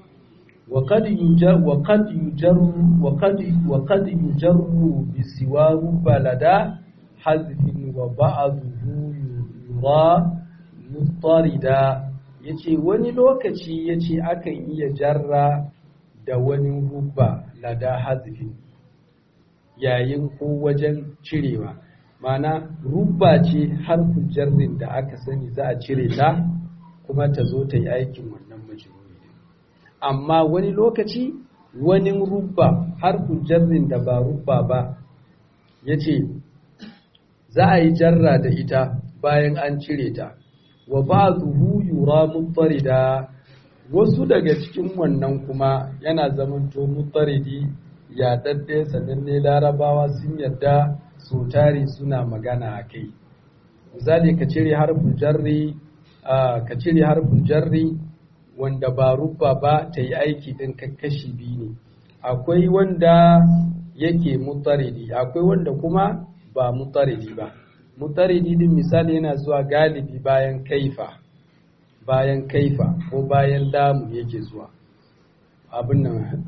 وقد يجر بسواه بلدا حذف وبعضه يرى مضطردا yace wani lokaci yace akan iya jarra da wani rubba lada hazifin yayin ko wajen cirewa mana rubba ce harfin jarrin da aka sani za a cire ta kuma ta zo ta yi aikin wannan majruri amma wani lokaci wani rubba harfin jarrin da ba rubba ba ya ce za a yi jarra da ita bayan an cire ta wa ba zuhu yura da wasu daga cikin wannan kuma yana zamanto mutaridi ya dadde sananne larabawa sun yadda so tari suna magana a kai misali ka cire harfin jarri ka cire harfin jarri wanda ba rubba ba ta yi aiki ɗin kashi biyu ne akwai wanda yake mutaridi akwai wanda kuma ba mutaridi ba mutaridi din misali yana zuwa galibi bayan kaifa bayan kaifa ko bayan lamu yake zuwa abin nan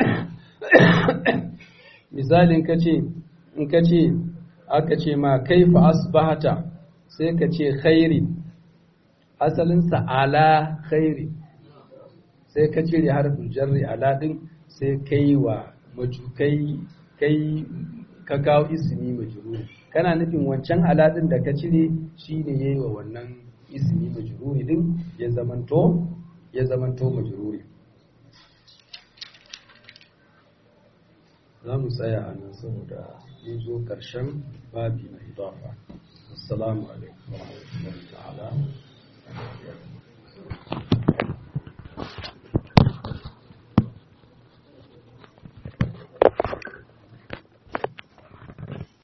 misalin ka ce in ka ce aka ce ma kaifa asbahata sai ka ce khairi asalinsa ala khairi sai ka cire harfin jarri ala din sai kai wa majukai kai ka kawo ismi majruri kana nufin wancan ala din da ka cire shine yayi wa wannan ismi majruri din ya zamanto ya zamanto majruri za mu tsaya a nan saboda mun zo ƙarshen babi na idafa assalamu alaikum wa rahmatullahi ta'ala